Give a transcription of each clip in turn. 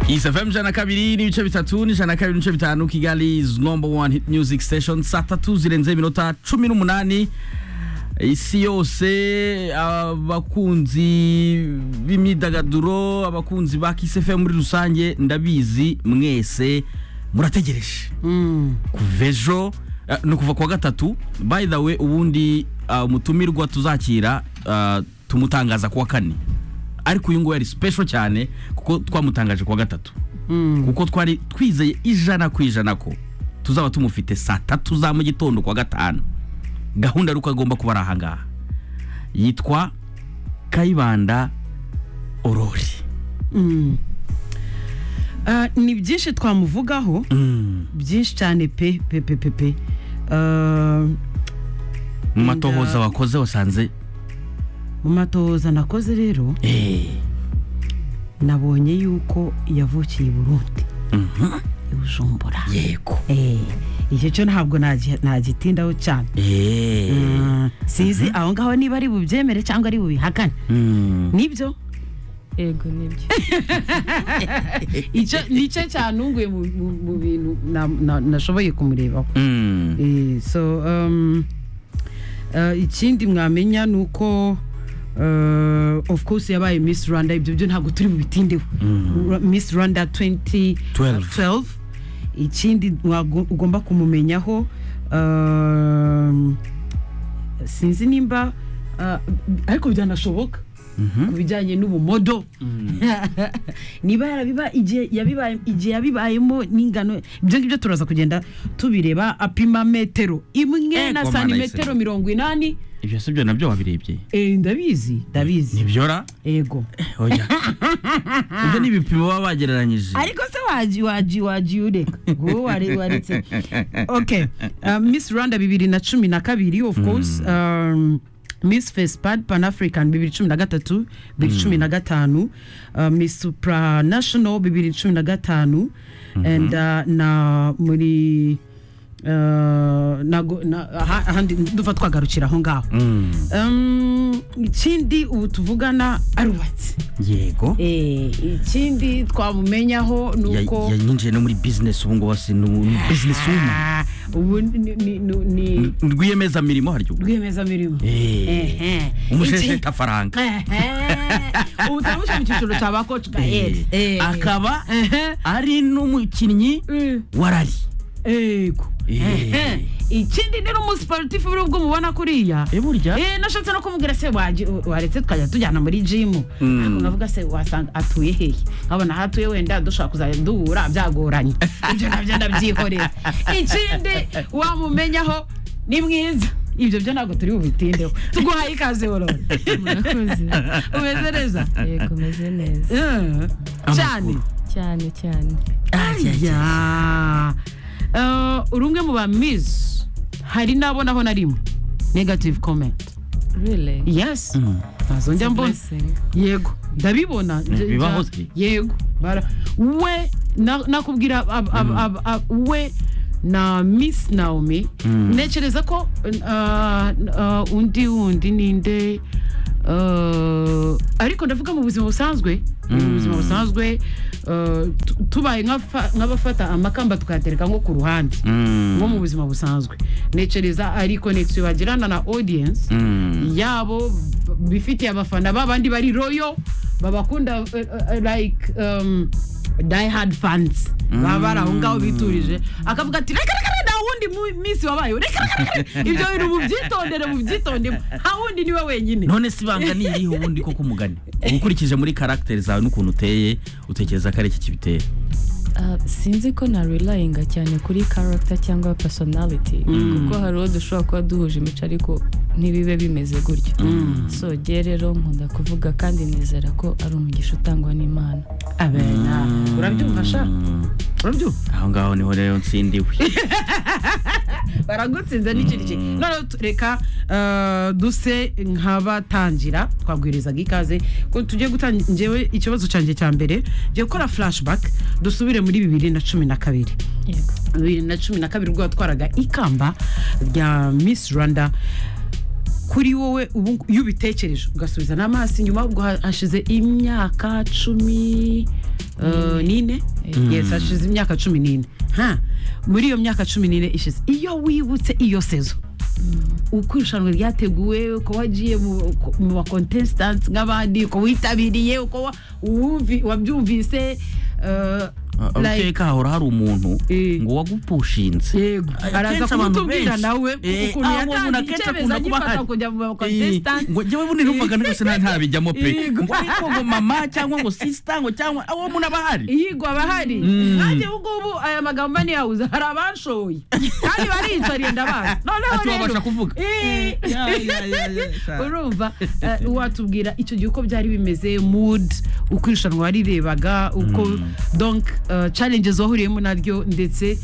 isfm ijana na kabiri n'ibice bitatu n'ijana na kabiri n'ibice bitanu kigali is number one hit music station saa tatu zirenze iminota cumi n'umunani isi yose abakunzi b'imyidagaduro abakunzi ba kisefe muri rusange ndabizi mwese murategereje kuva ejo eh, ni ukuva kuwa gatatu by the way ubundi ah, umutumirwa tuzakira ah, tumutangaza kuwa kane ariko uyu nguyu yari special cyane kuko twamutangaje kuwa gatatu kuko twari twizeye ijana ku ijana ko tuzaba tumufite saa tatu za mu gitondo kuwa gatanu gahunda ari uko agomba kuba ari ahangaha yitwa kayibanda orori Ah, ni byinshi twamuvugaho byinshi cyane pe pe pe pe pe Ah, mu matohoza wakoze wasanze mu matohoza nakoze rero eh, nabonye yuko yavukiye i burundi i bujumbura yego Eh, icyo cyo ntabwo nagi- nagitindaho cyane Eh, Ah, sinzi aho ngaho niba ari bubyemere cyangwa ari bubihakane mm. nibyo yego nibyo icyo nicyo cyantunguye mu mu- mu bintu na- na- nashoboye kumurebaho Mm. Eh, so um, uh, ikindi mwamenya ni uko uh, of course yabaye miss rwanda ibyo byo ntabwo turi bubitindeho Ra- miss rwanda 2012 ikindi wago- ugomba kumumenyaho um, sinzi nimba uh, ariko byanashoboka ku bijyanye n'ubumodo niba yarabiba igihe yabibaye igihe yabibayemo n'ingano ibyo ngibyo turaza kugenda tubireba apima metero imwe Eh, na goma santimetero nayisemo. mirongo inani ibyo si byo nabyo wabirebye Eh, ndabizi ndabizi nibyora yego oya ibyo ni ibipimo baba bagereranyije ariko se waji waji waji ureka wowe wari waretse okay um, miss rwanda bibiri na cumi na kabiri of course um, miss fespad pan african bibiri cumi na gatatu bibiri cumi na gatanu uh, miss supranational bibiri cumi na gatanu and uh, na muri Uh, nago- na- aha- ahandi duva twagarukira aho ngaho Um, ikindi ubu tuvugana arubatse yego Eh, ikindi twamumenyaho ni Ya- uko yanyinjiye no muri business ubu ngubu si business woman Ah, ubu ni- ni- ni- ni- ni rwiyemeza mirimo haryo rwiyemezamirimo Ehe. umusheshetafaranga Ehe. ubu turamushya mu cyiciro cya bakoci gael akaba ari n'umukinnyi wa rari yego Eh. Ehe. ikindi ni n'umusiporutifu buri ubwo mubona kuriya Eh, burya Eh, nashatse no kumubwira se waje- waretse tukajya tujyana muri jimu ariko nkavuga se wasanga atuye hehe nkabona aho atuye wenda dushobora kuzajya duhura byagoranye ibyo nabyo ndabyihorera ikindi wamumenyaho ni mwiza ibyo byo ntabwo turi bubitindeho tuguhaye ikaze wororo murakoze umeze neza yego meze neza Eh, cyane cyane cyane Aya. Eh, uri umwe mu bamizi hari n'abo naho narimo negative comment really yes ntazo njya mbona blessing yego ndabibona Nje- bibaho nja- se. yego bara- we na- nakubwira ab- ab- ab- ab- we na miss naomi ntekereza ko uh, uh, undi wundi ninde uh, ariko ndavuga mu buzima busanzwe mu buzima busanzwe uh, tu- tubaye nk'afa- nk'abafata amakamba tukayatereka nko ku ruhande nko mu buzima busanzwe ntekereza ari konegisiyo bagirana na audience yabo b- bifitiye abafana babandi bari royo babakunda eh, eh, like um, die hard fans baba bari aho ngaho biturije akavuga ati reka reka reka, nta wundi mu- minsi wabayeho reka reka reka ibyo bintu mubyitondere mubyitondemo nta wundi niwe wenyine none se ibanga ni iriho ubundi koko umugani ukurikije muri karagiteri zawe n'ukuntu uteye utekereza ko ari iki kibitera Ah, sinzi ko narelyinga cyane kuri character cyangwa personality kuko hari uwo dushobora kuba duhuje imico ariko ntibibe bimeze gutyo so jye rero nkunda kuvuga kandi nizera ko ari umugisha utangwa n'imana abena urabyumva sha urabyumva aho ngaho niho rero nsindiwe baragutsinze n'ikindi kintu noneho tu- reka eh, duse nk'abatangira twabwirizaga ikaze ko tugiye gutangira ikibazo cyanjye cya mbere ngiye gukora flashback dusubire muri bibiri na cumi na kabiri yego bibiri na cumi na kabiri ubwo watwaraga ikamba rya miss rwanda kuri wowe ubu ngu- iyo ubitekereje ugasubiza n'amaso inyuma ubwo ha- hashize imyaka cumi eh, n'ine yes hashize imyaka cumi n'ine ha muri iyo myaka cumi n'ine ishize iyo wibutse iyo sezo uko irushanwa ryateguwe uko wagiye mu- mu bakontesitansi nk'abandi uko witabiriye uko wa- uwumvi- wabyumvise eh, like- urukeka hahora hari umuntu Eh. ngo wagupushinze yego araza Akenshi abantu kumutubwira benshi. nawe Eh, ukuntu ah, uwo muntu yatanze akenshi icyemezo akunda kuba agifata ahari. kujya mu Eh, bakontesitanti ngo njyewe bundi numvaga rwose nta ntabijyamo pe Yego. ngo ariko ngo mama cyangwa ngo sisita ngo cyangwa awo muntu aba ahari yigwa abahari Mm. nanjye ubu ngubu aya magambo mani yabuze hari abanshoboye kandi bariyicariye ndabazi noneho Ati rero wabasha kuvuga. Eh. Ya, ya, ya, ya, sha. urumva eh, watubwira icyo gihe uko byari bimeze mood uko irushanwa warirebaga uko donc eh, challenges wahuriyemo naryo ndetse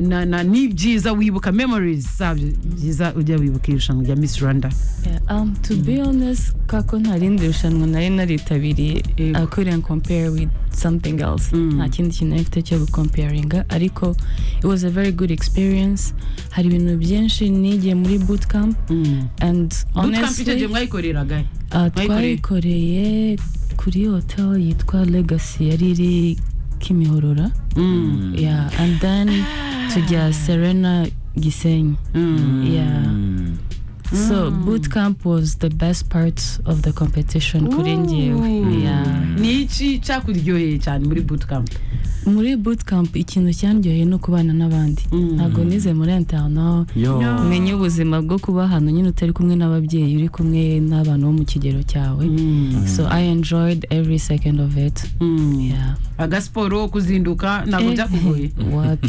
na- na- n'ibyiza wibuka memories zabyo byiza ujya wibuka irushanwa rya miss rwanda Yeah, um, to be honest, kako nta rindi rushanwa nari naritabiriye Yego. I couldn't compare with something else Mm. nta kindi kintu nari mfite cyo gucomparinga ariko it was a very good experience hari ibintu byinshi nigiye muri bootcamp and bootcamp icyo gihe honestly mwayikoreraga uh, mwayikoreye? twayikoreye kuri hotel yitwa legacy yari iri kimihorora Mm. yeah and then tujya serena gisenyi yeah Mm. So boot camp was the best part of the competition kuri njyewe Ooh. yeah. ni iki cyakuryoheye cyane muri bootcamp muri boot camp ikintu cyandyoheye ni ukubana n'abandi Mm. ntabwo nize muri interno Yo. umenya ubuzima bwo kuba ahantu nyine utari kumwe n'ababyeyi uri kumwe n'abantu bo mu kigero cyawe so i enjoyed every second of it yeah agasiporo kuzinduka ntabwo Eh, byakugoye wapi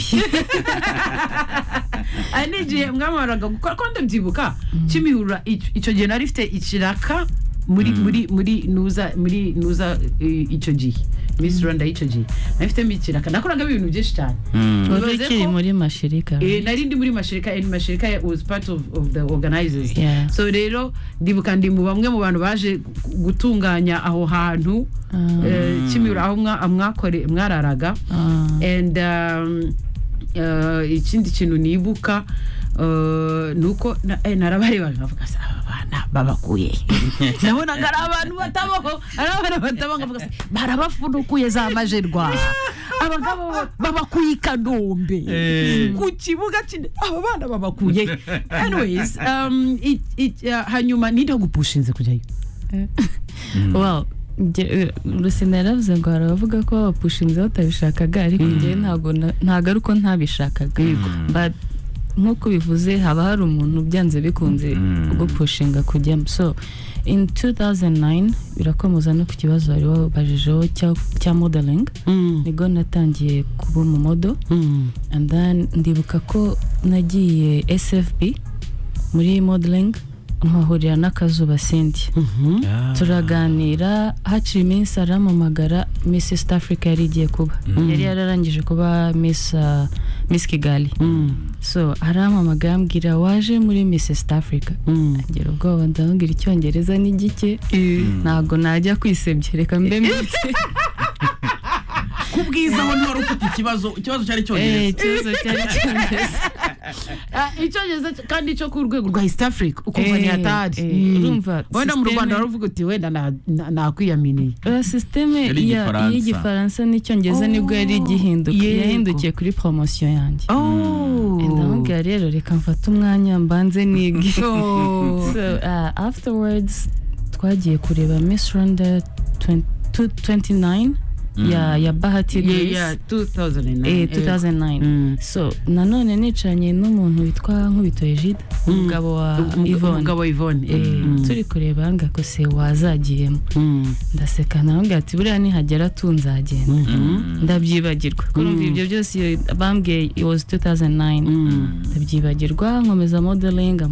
ari n'igihe mwamaraga gukora kandi ndabyibuka kimihurura ic- icyo gihe nari mfite ikiraka muri muri muri nuza muri nuza eh, icyo gihe miss rwanda y'icyo gihe nari mfitemo ikiraka nakoragamo ibintu byinshi cyane Mm. wari Bivuze kiri ko- muri mashirika Eh, right? nari ndi muri mashirika and mashirika ya- was part of, of the organizers Yeah. so rero ndibuka ndi mu bamwe mu bantu baje gu- gutunganya aho hantu Ah, eh, kimihurura aho mwa- mwakore- mwararaga ah. and um, uh, ikindi kintu nibuka uh, ni uko na- eh, narabarebaga nkavuga se aba bana babakuye he?" nabonaga ari abantu batabaho ari abana batabaho nkavuga se barabafunukuye za majerwa abagabo ba- babakuye i kanombe Eh. ku kibuga kine aba bana babakuye he. anyways um, it, it, uh, hanyuma nindagupushinze kujyayo Well, nge- Rusine yaravuze ngo hari abavuga ko babapushinze batabishakaga ariko njyewe ntabwo na- ntabwo ari uko ntabishakaga but nk'uko bivuze haba hari umuntu byanze bikunze Mm. ugupushinga kujyamo so in 2009 birakomeza no ku kibazo wari wabajijeho cya- cya modeling nibwo natangiye kuba umumodo and then ndibuka ko nagiye sfb muri modeling nkahurira n'akazuba sindi Ah. turaganira haciye iminsi arampamagara miss east africa yari igiye kuba yari yararangije kuba miss, uh, miss kigali so arampamagara ambwira waje muri miss east africa ngira ubwoba ndamubwira icyongereza ni gike ntabwo najya kwisebya reka mbe mbi- ku bwiza aho ntiwari ufite ikibazo ikibazo cyari Eh, cyongereza ikibazo cyari icyongereza Ah, icyongereza cy- kandi cyo ku rwego rwa east africa ukumva Eh, ni hatari eh, Mm. urumva wenda mu systeme- rwanda wari uvuga uti wenda na- na- nakwiyaminiye Uh, systeme Yari ya- Igifaransa. y'igifaransa n'icyongereza nibwo yari igihinduka yego. yahindukiye kuri poromosiyo yanjye Oh. ndamubwira rero reka mfate umwanya mbanze nige Oh. so uh, afterwards twagiye kureba miss rwanda 20 29 ya, ya bahati Yeah, grace yeah, 2009. eh, Eh, 2009 Mm. so nanone nicaranye n'umuntu witwa nkubito egide umugabo wa Umug- ivone umugabo Yvonne, eh. Eh, Mm. turi kureba ngako se wazagiyemo Mm. ndaseka nawe ati buriya nihagera tunzagenda ndabyibagirwa kurumva ibyo byose iyo bambwiye it was 2009 Mm. ndabyibagirwa nkomeza modeling ama